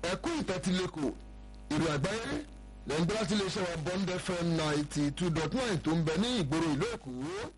ẹ̀kú ìtẹ́tílẹ́kọ̀ ìrìn àgbáyé lẹ́yìn láti lè ṣe wa bond fm ninety two dot nine tó ń bẹ ní ìgboro ìlú èkó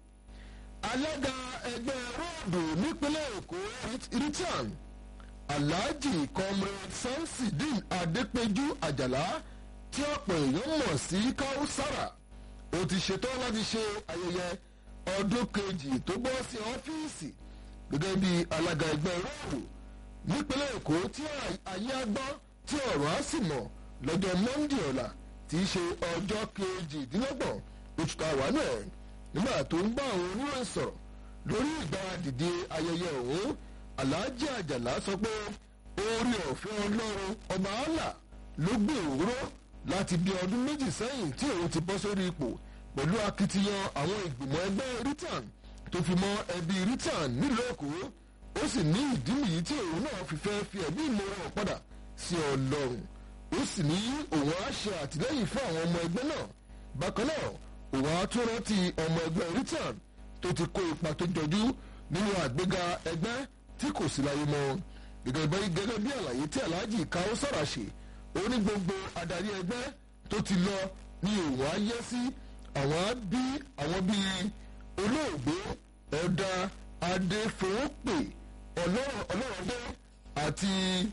alága ẹgbẹ́ róòdù nípínlẹ̀ èkó richard alhaji comrade samsidin adépẹjú àjàlá tí ọ̀pọ̀ èèyàn mọ̀ sí kausara ó ti ṣetán láti ṣe ayẹyẹ ọdún kejì tó bọ́ sí ọ́fíìsì gẹ́gẹ́ bí alága ẹgbẹ́ róòdù nípínlẹ̀ èkó tí ayé agbọ́ tí ọ̀rọ̀ á sì mọ̀ lọ́jọ́ monday ọ̀la tí í ṣe ọjọ́ kejìdínlọ́gbọ̀n oṣù táwa náà nígbà tó ń bá àwọn oníròyìn sọ̀rọ̀ lórí ìgbáradìde ayẹyẹ ọ̀hún alhaji àjàlá sọ pé orí ọ̀fẹ́ ọlọ́run ọba allah ló gbé òwúrọ̀ láti bí ọdún méjì sẹ́yìn tí òun ti bọ́ sórí ipò pẹ̀lú akitiyan àwọn ìgbìmọ̀ ẹgbẹ́ ritan tó fi mọ́ ẹbí ritan nílùú èkó ó sì ní ìdí nìyí tí òun náà fi fẹ́ fi ẹ̀mí ìmọ̀ràn padà sí ọlọ́run ó sì ní òun á ṣe àtìlẹ́yìn fún àwọn ọmọ ẹgbẹ́ náà bákan náà òun á tún rántí ọmọ ẹgbẹ́ ritan tó ti kó ipa tó jọjú nínú àgbéga ẹgbẹ́ tí kò sí láyé mọ́ gẹ́gẹ́ bí àlàyé tí alhaji káwọ́ sára ṣe ó ní gbogbo adarí ẹgbẹ́ tó ti lọ ní òun á yẹ sí àwọn bí àwọn bíi olóògbé ẹ̀dá adéfowópè ọlọ́rọ̀dé àti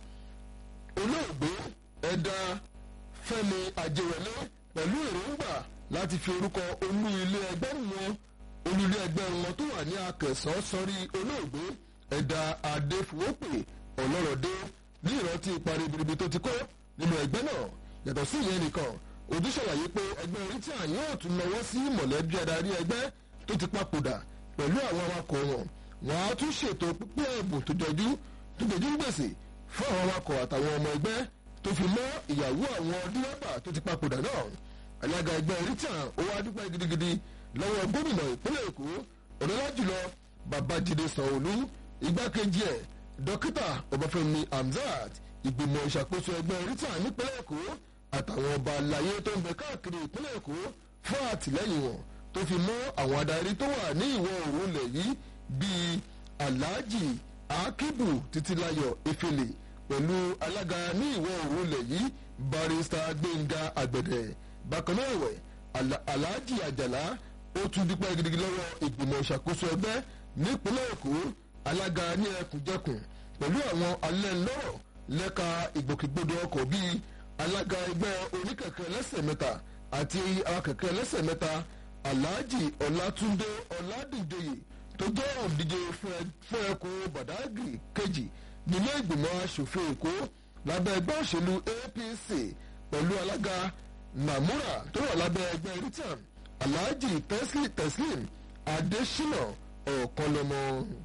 olóògbé ẹ̀dá fẹ́mi àjẹwẹ̀lé pẹ̀lú èròǹgbà láti fi orúkọ olú ilé ẹgbẹ́ wọn olú ilé ẹgbẹ́ wọn tó wà ní akẹsàn sọrí olóògbé ẹ̀dá adéfowópè ọlọ́rọ̀dé ní ìrántí ipa ribiribi tó ti kó nínú ẹgbẹ́ náà yàtọ̀ sí ìyẹn nìkan ojú ṣàlàyé pé ẹgbẹ́ oríta yóò tún lọ́wọ́ sí mọ̀lẹ́bí adarí ẹgbẹ́ tó ti papòdà pẹ̀lú àwọn awakọ̀ wọn wọn á tún ṣètò pípẹ́ ẹ̀bùn tó jọjú tó jọjú gbèsè fún àwọn awakọ̀ àtàwọn ọmọ ẹgbẹ́ tó fi mọ́ ìyàwó àwọn dírẹ́bà tó ti papòdà náà alága ẹgbẹ́ oríta ó wá dúpẹ́ gidigidi lọ́wọ́ gómìnà ìpínlẹ̀ èkó ọ̀dọ́lá jùlọ babájídé sanwó-olú igbákejì ẹ̀ dókítà ọbáfẹ́mi hamzat ìgbìmọ̀ ìṣàkóso ẹgbẹ́ rita nípínlẹ̀ èkó àtàwọn ọba àlàyé tó ń bẹ káàkiri ìpínlẹ̀ èkó fún àtìlẹ́yìn wọn tó fi mọ́ àwọn adarí tó wà ní ìwọ̀ oòrùn ilẹ̀ yìí bíi alhaji akibu titilayo efele pẹ̀lú alága ní ìwọ̀ oòrùn ilẹ̀ yìí barista gbẹ̀ngà àgbẹ̀dẹ̀ bákan náà ẹ̀wẹ̀ alhaji àjàlá ó tún dúpẹ́ gidigidi lọ́wọ́ ìgbìmọ̀ ìṣàkóso ẹgbẹ́ nípínlẹ̀ èkó alága ní ẹkùnjẹkùn pẹ̀lú àwọn alẹ́ lọ́rọ̀ lẹ́ka ìgbòkègbodò ọkọ̀ bíi alága ẹgbẹ́ oníkẹ̀kẹ́ lẹ́sẹ̀ mẹ́ta àti akẹ̀kẹ́ lẹ́sẹ̀ mẹ́ta alhaji ọlátúndé ọládìjọyè tó jẹ́ òdíje fún ẹkùn badagry kejì nílé ìgbìmọ̀ asòfin èkó lábẹ́ ẹgbẹ́ òṣèlú apc pẹ̀lú alága namura tó wà lábẹ́ ẹgbẹ́ ritam alhaji teslim adesina ọ̀kanlọ́mọ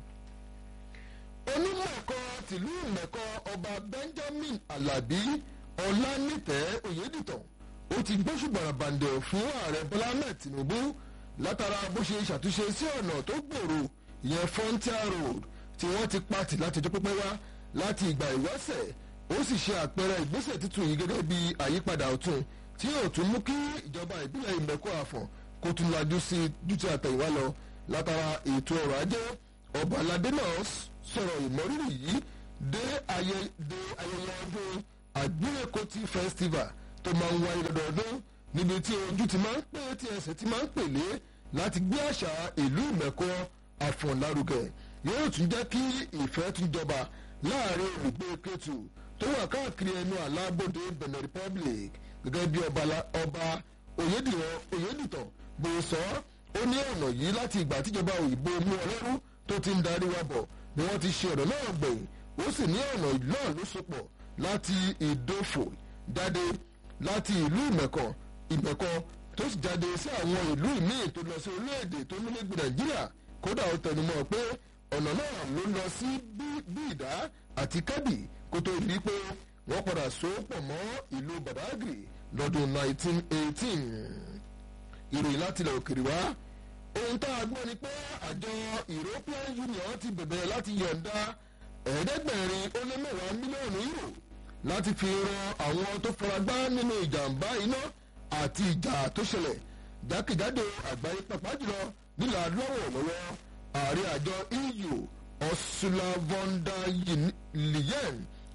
onímọ̀ ẹ̀kọ́ tìlú ìmẹ̀kọ ọba benjamin alabi ọlánìtẹ́ oyèdìtàn ó ti gbóṣùbọ̀rọ̀ bàǹdẹ̀ fún ààrẹ bọ́lá ahmed tinubu látara bó ṣe ṣàtúnṣe sí ọ̀nà tó gbòòrò ìyẹn frontier road tí wọ́n ti pàtì láti ọjọ́ pípẹ́ wá láti ìgbà ìwáṣẹ̀ ó sì ṣe àpẹẹrẹ ìgbésẹ̀ tuntun yìí gẹ́gẹ́ bí àyípadà ọ̀tun tí yóò tún mú kí ìjọba ìbílẹ̀ ìmẹ̀kọ àfọ̀n kó tún lajú sí ju ti àtẹ̀yìnwá lọ látara ètò ọrọ̀ ajé ọba aládé náà sọ̀rọ̀ ìmọ̀rírì yìí dé ayẹyẹ ọdún àgbélékòtì festival tó máa ń wáyé lọ́dọọdún níbi tí ojú ti máa ń pè tí ẹsẹ̀ ti máa ń pèlé láti gbé àṣà ìlú ìmẹ̀kọ àfọ̀nlárugẹ yóò tún jẹ́ kí ìfẹ́ tún jọba láàrin olùgbé kẹtù tó wà káàkiri ẹnu àlábòde benin republic gẹ́gẹ́ bí ọba oyèdìtàn bó sọ ó ní ọ̀nà yìí láti ìgbà tíjọba òyìnbó mú ọlọ́rú tó ti ń darí wa bọ̀ ni wọ́n ti ṣe ọ̀nà náà gbẹ̀yìn ó sì ní ọ̀nà náà ló sopọ̀ láti ìdófò jáde láti ìlú ìmẹ̀kọ ìmẹ̀kọ tó sì jáde sí àwọn ìlú míì tó lọ sí orílẹ̀-èdè tó nílẹ̀gbẹ̀ nàìjíríà kódà ó tẹnumọ́ pé ọ̀nà náà ló lọ sí bíìdá àti kẹ́bì kó tó rí pé wọ́n padà so pọ̀ mọ́ ìlú badagry lọ́dún 1918 ìròyìn láti ilẹ̀ òkèrè wá ohun tá a gbọ́ ni pé àjọ european union ti bẹ̀bẹ̀ láti yọ̀ǹda ẹ̀ẹ́dẹ́gbẹ̀rin ó lé mẹ́wàá mílíọ̀nù euro láti fi ran àwọn tó faragbá nínú ìjàmbá iná àti ìjà tó ṣẹlẹ̀ jákèjádò àgbáyé pàpà jùlọ nílà lọ́wọ́ lọ́wọ́ ààrẹ àjọ eu ursula von der leyen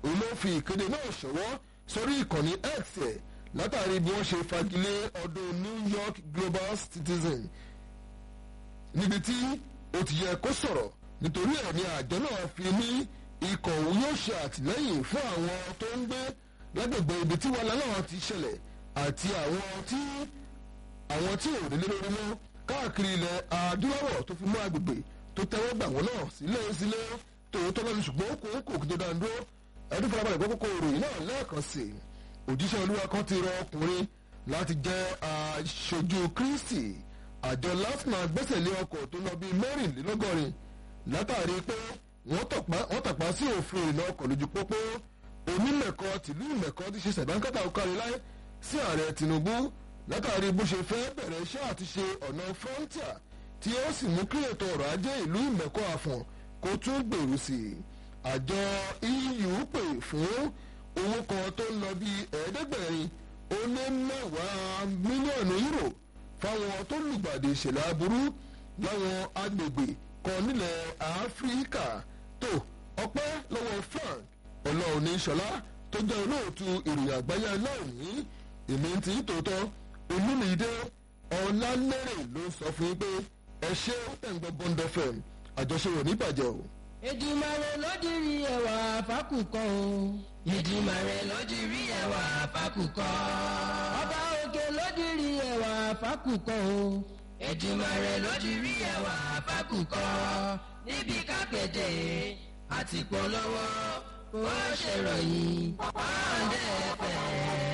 òun ló fi ìkéde náà ṣọwọ́ sórí ìkànnì x ẹ̀ látàrí bí wọ́n ṣe fagilé ọdún new york global citizen níbi tí ó ti yẹ kó sọ̀rọ̀ nítorí ẹ̀ ní àjọ náà fi ní ikọ̀ òun yóò ṣe àtìlẹ́yìn fún àwọn tó ń gbé lágbègbè ibi tí wàhálà náà ti ṣẹlẹ̀ àti àwọn tí àwọn tí ò délé lórí mọ́ káàkiri ilẹ̀ adúláwọ̀ tó fi mú agbègbè tó tẹ́wọ́ gbà wọ́n náà sílé sílé tòótọ́ lọ́nu ṣùgbọ́n kò kò kí tó dáa dúró ẹdún farabalẹ̀ gbọ́ kókó ìròyìn náà lẹ́ẹ̀kan sí i òjíṣẹ́ olúwa kan ti rọ ọkùnrin láti jẹ́ aṣojú kristi àjọ lasma gbẹ́sẹ̀ lé ọkọ̀ tó lọ bíi mẹ́rìnlélọ́gọ́rin látàrí pé wọ́n tàpá sí òfin ìrìnà ọkọ̀ lójú pópó onímẹ̀kọ tìlú ìmẹ̀kọ ti ṣe sẹ̀dánkátà káríláì sí ààrẹ tinubu látàrí bó ṣe fẹ́ bẹ̀rẹ̀ iṣẹ́ àti ṣe ọ̀nà frontier tí ó sì mú kí ètò ọrọ̀ ajé ìlú ìmẹ̀kọ àfọ̀n kó tún gbèrú sí i àjọ eu pè fún owó kan tó ń lọ bí ẹ̀ẹ́dẹ́gbẹ̀rin ó lé mẹ́wàá mílíọ̀nù euro fáwọn tó lùgbàdì ìṣẹ̀lẹ̀ aburú láwọn agbègbè kan nílẹ̀ áfíríkà tó ọpẹ́ lọ́wọ́ frank ọlọ́ọ̀ni ṣọlá tó jẹ́ olóòtú ìròyìn àgbáyé aláìní èmi ti tòótọ́ olúmídé ọ̀làlérè ló sọ fún yín pé ẹ ṣé ẹ̀ǹgbọ́n bond fm àjọṣe ò ní bàjẹ́ o. Èdùmàrè ló dirí ẹwà fákùkọ o. Èdùmàrè ló dirí ẹwà fákùkọ. Ọba òkè ló dirí ẹwà fákùkọ o. Èdùmàrè ló dirí ẹwà fákùkọ. Níbi kápẹ́tẹ̀ àti polówó ó ṣèròyìn pọ́ńdẹ́ fẹ́.